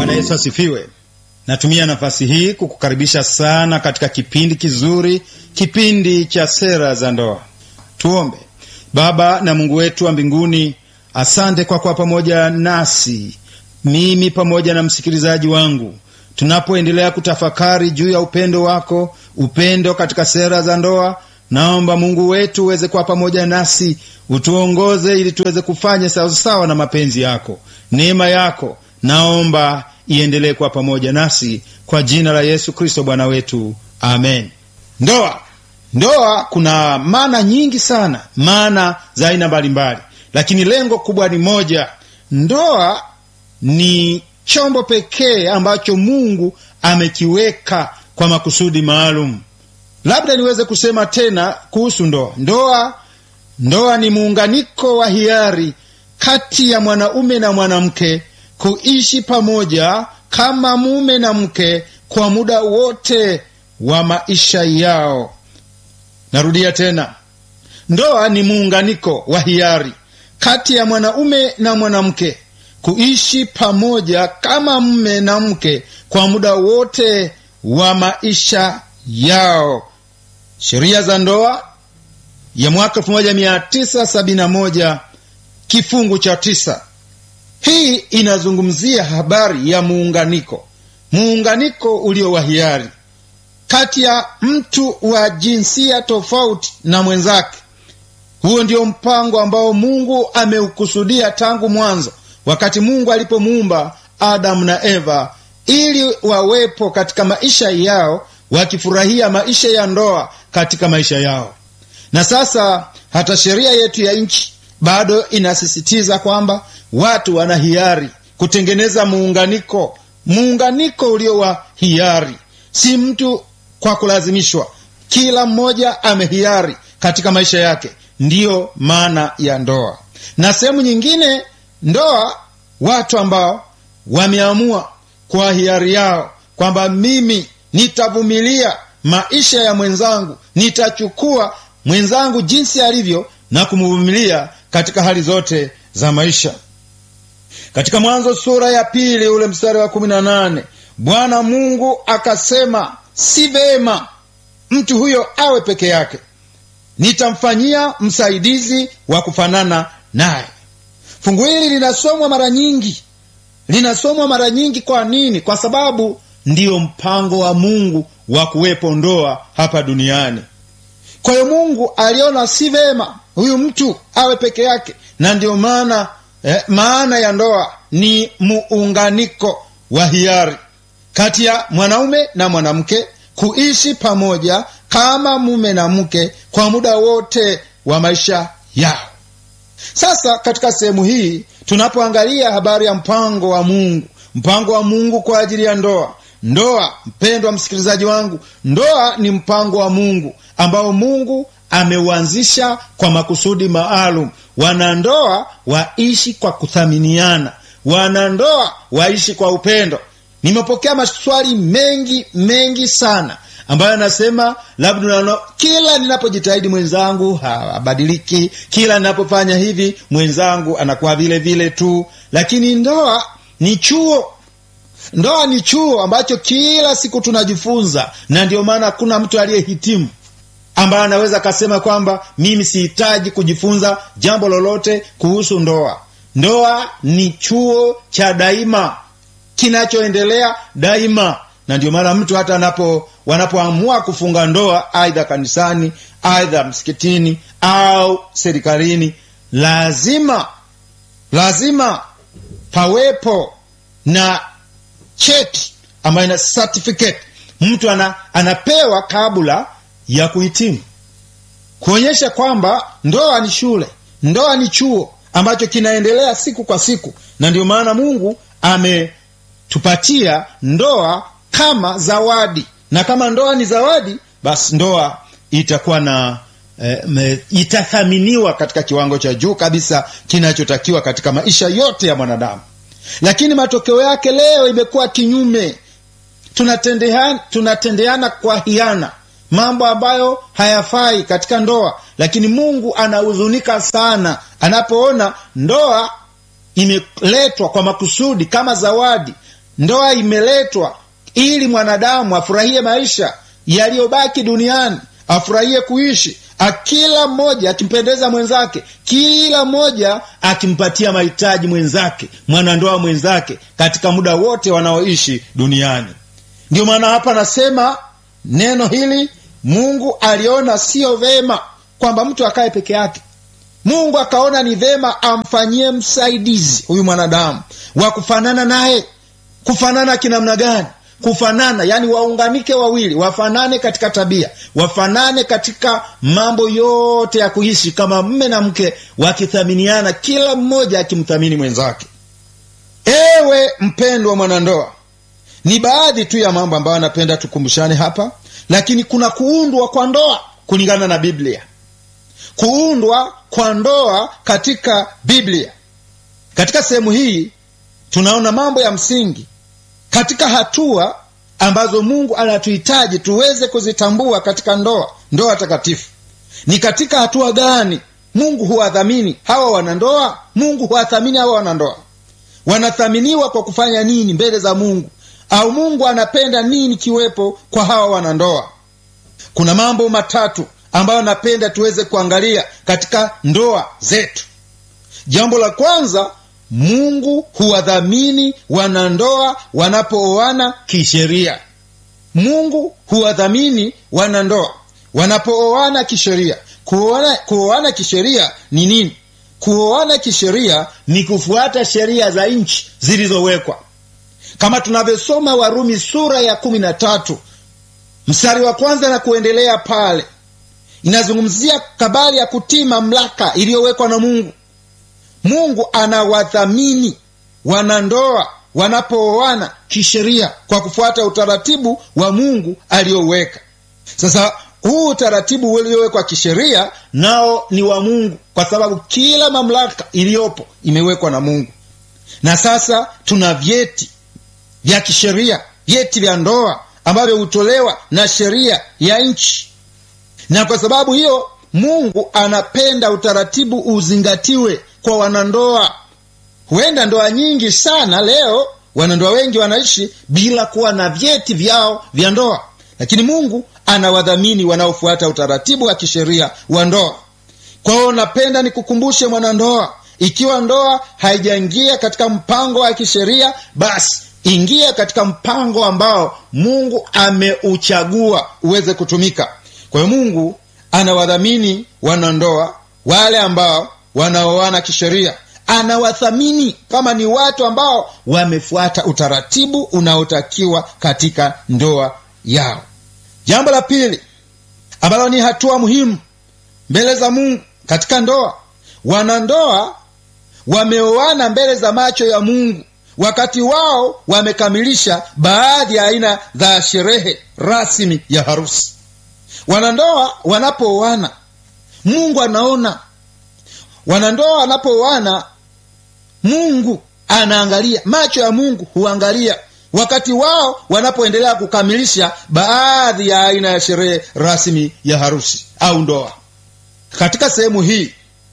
Bwana Yesu asifiwe. Natumia nafasi hii kukukaribisha sana katika kipindi kizuri, kipindi cha sera za ndoa. Tuombe. Baba na Mungu wetu wa mbinguni, asante kwa kuwa pamoja nasi, mimi pamoja na msikilizaji wangu, tunapoendelea kutafakari juu ya upendo wako, upendo katika sera za ndoa. Naomba Mungu wetu uweze kuwa pamoja nasi, utuongoze ili tuweze kufanya sawasawa na mapenzi yako. Neema yako naomba iendelee kuwa pamoja nasi kwa jina la Yesu Kristo Bwana wetu, amen. Ndoa, ndoa kuna maana nyingi sana, maana za aina mbalimbali, lakini lengo kubwa ni moja. Ndoa ni chombo pekee ambacho Mungu amekiweka kwa makusudi maalum. Labda niweze kusema tena kuhusu ndoa. Ndoa, ndoa ni muunganiko wa hiari kati ya mwanaume na mwanamke kuishi pamoja kama mume na mke kwa muda wote wa maisha yao. Narudia tena, ndoa ni muunganiko wa hiari kati ya mwanaume na mwanamke kuishi pamoja kama mume na mke kwa muda wote wa maisha yao. Sheria za ndoa ya mwaka 1971 kifungu cha tisa. Hii inazungumzia habari ya muunganiko, muunganiko ulio wa hiari kati ya mtu wa jinsia tofauti na mwenzake. Huo ndio mpango ambao Mungu ameukusudia tangu mwanzo, wakati Mungu alipomuumba Adamu na Eva, ili wawepo katika maisha yao, wakifurahia maisha ya ndoa katika maisha yao. Na sasa hata sheria yetu ya nchi bado inasisitiza kwamba watu wana hiari kutengeneza muunganiko, muunganiko ulio wa hiari, si mtu kwa kulazimishwa. Kila mmoja amehiari katika maisha yake, ndiyo maana ya ndoa. Na sehemu nyingine, ndoa, watu ambao wameamua kwa hiari yao kwamba mimi nitavumilia maisha ya mwenzangu, nitachukua mwenzangu jinsi alivyo na kumvumilia katika hali zote za maisha. Katika Mwanzo sura ya pili ule mstari wa kumi na nane Bwana Mungu akasema, si vema mtu huyo awe peke yake, nitamfanyia msaidizi wa kufanana naye. Fungu hili linasomwa mara nyingi, linasomwa mara nyingi. Kwa nini? Kwa sababu ndiyo mpango wa Mungu wa kuwepo ndoa hapa duniani. Kwa hiyo Mungu aliona si vema huyu mtu awe peke yake, na ndiyo maana eh, maana ya ndoa ni muunganiko wa hiari kati ya mwanaume na mwanamke kuishi pamoja kama mume na mke kwa muda wote wa maisha yao. Sasa katika sehemu hii tunapoangalia habari ya mpango wa Mungu, mpango wa Mungu kwa ajili ya ndoa Ndoa, mpendwa msikilizaji wangu, ndoa ni mpango wa Mungu ambao Mungu ameuanzisha kwa makusudi maalum. Wanandoa waishi kwa kuthaminiana, wanandoa waishi kwa upendo. Nimepokea maswali mengi mengi sana ambayo anasema labda no, kila ninapojitahidi mwenzangu habadiliki, kila ninapofanya hivi mwenzangu anakuwa vile vile tu. Lakini ndoa ni chuo Ndoa ni chuo ambacho kila siku tunajifunza, na ndio maana hakuna mtu aliyehitimu ambaye anaweza akasema kwamba mimi sihitaji kujifunza jambo lolote kuhusu ndoa. Ndoa ni chuo cha daima kinachoendelea daima, na ndio maana mtu hata anapo wanapoamua kufunga ndoa, aidha kanisani, aidha msikitini au serikalini, lazima lazima pawepo na cheti ambayo ina certificate mtu ana, anapewa kabla ya kuhitimu, kuonyesha kwamba ndoa ni shule, ndoa ni chuo ambacho kinaendelea siku kwa siku, na ndio maana Mungu ametupatia ndoa kama zawadi, na kama ndoa ni zawadi, basi ndoa itakuwa na eh, itathaminiwa katika kiwango cha juu kabisa kinachotakiwa katika maisha yote ya mwanadamu lakini matokeo yake leo imekuwa kinyume. Tunatendeana, tunatendeana kwa hiana, mambo ambayo hayafai katika ndoa. Lakini Mungu anahuzunika sana anapoona ndoa imeletwa kwa makusudi kama zawadi, ndoa imeletwa ili mwanadamu afurahie maisha yaliyobaki duniani afurahie kuishi kila mmoja akimpendeza mwenzake kila mmoja akimpatia mahitaji mwenzake mwanandoa mwenzake katika muda wote wanaoishi duniani ndio maana hapa anasema neno hili mungu aliona siyo vema kwamba mtu akae peke yake mungu akaona ni vema amfanyie msaidizi huyu mwanadamu wa kufanana naye kufanana kinamna gani kufanana yani waunganike wawili wafanane katika tabia wafanane katika mambo yote ya kuishi kama mme na mke wakithaminiana kila mmoja akimthamini mwenzake ewe mpendwa mwanandoa ni baadhi tu ya mambo ambayo anapenda tukumbushane hapa lakini kuna kuundwa kwa ndoa kulingana na biblia kuundwa kwa ndoa katika biblia katika sehemu hii tunaona mambo ya msingi katika hatua ambazo mungu anatuhitaji tuweze kuzitambua katika ndoa ndoa takatifu ni katika hatua gani mungu huwadhamini hawa wanandoa mungu huwathamini hawa wanandoa wanathaminiwa kwa kufanya nini mbele za mungu au mungu anapenda nini kiwepo kwa hawa wanandoa kuna mambo matatu ambayo napenda tuweze kuangalia katika ndoa zetu jambo la kwanza mungu huwadhamini wanandoa wanapooana kisheria mungu huwadhamini wanandoa wanapooana kisheria kuoana, kuoana kisheria ni nini kuoana kisheria ni kufuata sheria za nchi zilizowekwa kama tunavyosoma warumi sura ya kumi na tatu mstari wa kwanza na kuendelea pale inazungumzia kabali ya kutii mamlaka iliyowekwa na mungu mungu anawadhamini wanandoa wanapooana kisheria kwa kufuata utaratibu wa mungu aliyoweka sasa huu utaratibu uliowekwa kisheria nao ni wa mungu kwa sababu kila mamlaka iliyopo imewekwa na mungu na sasa tuna vyeti vya kisheria vyeti vya ndoa ambavyo hutolewa na sheria ya nchi na kwa sababu hiyo mungu anapenda utaratibu uzingatiwe kwa wanandoa huenda ndoa nyingi sana leo wanandoa wengi wanaishi bila kuwa na vyeti vyao vya ndoa lakini mungu anawadhamini wanaofuata utaratibu wa kisheria wa ndoa kwa hiyo napenda nikukumbushe mwanandoa ikiwa ndoa haijaingia katika mpango wa kisheria basi ingia katika mpango ambao mungu ameuchagua uweze kutumika kwa hiyo mungu anawadhamini wanandoa wale ambao wanaoana kisheria anawathamini kama ni watu ambao wamefuata utaratibu unaotakiwa katika ndoa yao jambo la pili ambalo ni hatua muhimu mbele za mungu katika ndoa wanandoa wameoana mbele za macho ya mungu wakati wao wamekamilisha baadhi ya aina za sherehe rasmi ya harusi wanandoa wanapooana mungu anaona wanandoa wanapooana mungu anaangalia macho ya mungu huangalia wakati wao wanapoendelea kukamilisha baadhi ya aina ya sherehe rasmi ya harusi au ndoa katika sehemu hii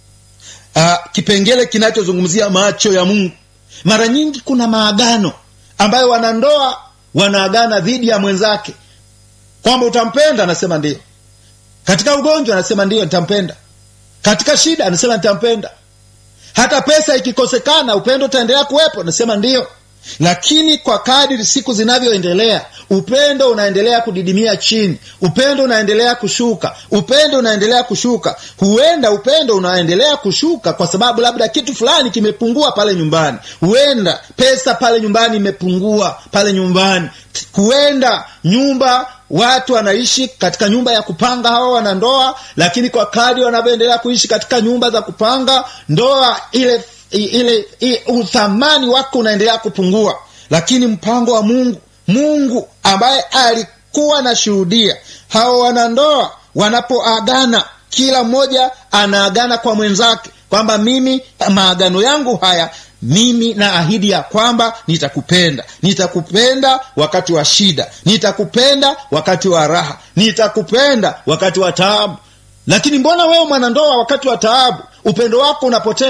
uh, kipengele kinachozungumzia macho ya mungu mara nyingi kuna maagano ambayo wanandoa wanaagana dhidi ya mwenzake kwamba utampenda anasema ndiyo katika ugonjwa anasema ndiyo nitampenda katika shida anasema nitampenda hata pesa ikikosekana upendo utaendelea kuwepo anasema ndiyo lakini kwa kadiri siku zinavyoendelea upendo unaendelea kudidimia chini upendo unaendelea kushuka upendo unaendelea kushuka huenda upendo unaendelea kushuka kwa sababu labda kitu fulani kimepungua pale nyumbani huenda pesa pale nyumbani imepungua pale nyumbani huenda nyumba watu wanaishi katika nyumba ya kupanga hawa wanandoa lakini kwa kadri wanavyoendelea kuishi katika nyumba za kupanga ndoa ile ile, ile uthamani wake unaendelea kupungua lakini mpango wa mungu mungu ambaye alikuwa anashuhudia hawa wanandoa wanapoagana kila mmoja anaagana kwa mwenzake kwamba mimi maagano yangu haya mimi na ahidi ya kwamba nitakupenda nitakupenda wakati wa shida nitakupenda wakati wa raha nitakupenda wakati wa taabu lakini mbona wewe mwanandoa wakati wa taabu upendo wako unapotea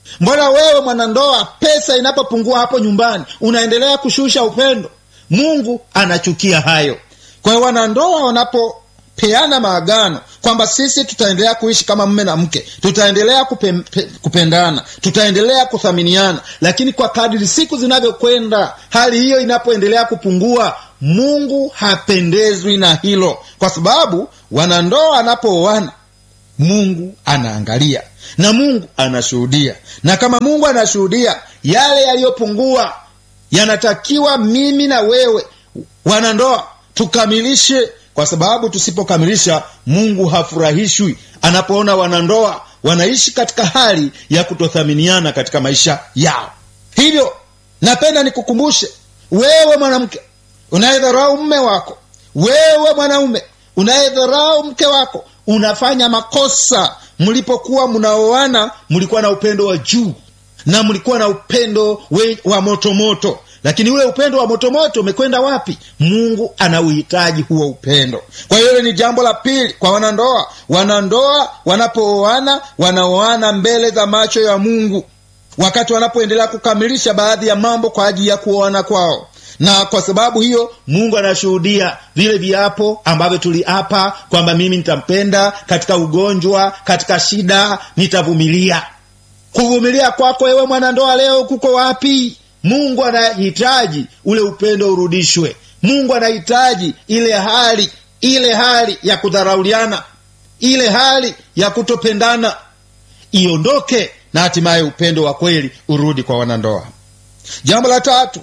mbona wewe mwanandoa pesa inapopungua hapo nyumbani unaendelea kushusha upendo mungu anachukia hayo kwa hiyo wanandoa wanapopeana maagano kwamba sisi tutaendelea kuishi kama mme na mke tutaendelea kupe, pe, kupendana tutaendelea kuthaminiana lakini kwa kadiri siku zinavyokwenda hali hiyo inapoendelea kupungua mungu hapendezwi na hilo kwa sababu wanandoa wanapooana mungu anaangalia na mungu anashuhudia na kama mungu anashuhudia yale yaliyopungua yanatakiwa mimi na wewe wanandoa tukamilishe kwa sababu tusipokamilisha mungu hafurahishwi anapoona wanandoa wanaishi katika hali ya kutothaminiana katika maisha yao hivyo napenda nikukumbushe wewe mwanamke unayedharau mme wako wewe mwanaume unayedharau mke wako unafanya makosa mlipokuwa mnaoana mlikuwa na upendo wa juu na mlikuwa na upendo we, wa motomoto moto. lakini ule upendo wa motomoto umekwenda wapi mungu anauhitaji huo upendo kwa hiyo ni jambo la pili kwa wanandoa wanandoa wanapooana wanaoana mbele za macho ya mungu wakati wanapoendelea kukamilisha baadhi ya mambo kwa ajili ya kuoana kwao na kwa sababu hiyo mungu anashuhudia vile viapo ambavyo tuliapa kwamba mimi nitampenda katika ugonjwa katika shida nitavumilia kuvumilia kwako wewe mwanandoa leo kuko wapi mungu anahitaji ule upendo urudishwe mungu anahitaji ile hali ile hali ya kudharauliana ile hali ya kutopendana iondoke na hatimaye upendo wa kweli urudi kwa wanandoa jambo la tatu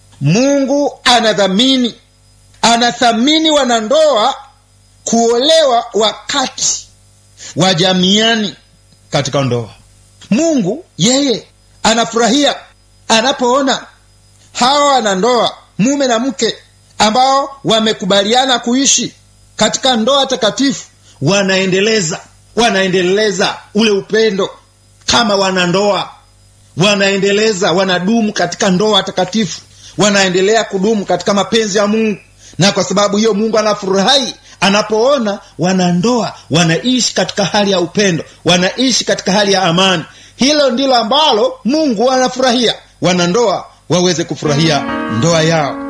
mungu anadhamini anathamini wanandoa kuolewa wakati wa jamiani katika ndoa mungu yeye anafurahia anapoona hawa wanandoa mume na mke ambao wamekubaliana kuishi katika ndoa takatifu wanaendeleza wanaendeleza ule upendo kama wanandoa wanaendeleza wanadumu katika ndoa takatifu wanaendelea kudumu katika mapenzi ya mungu na kwa sababu hiyo mungu anafurahi anapoona wanandoa wanaishi katika hali ya upendo wanaishi katika hali ya amani hilo ndilo ambalo mungu anafurahia wanandoa waweze kufurahia ndoa yao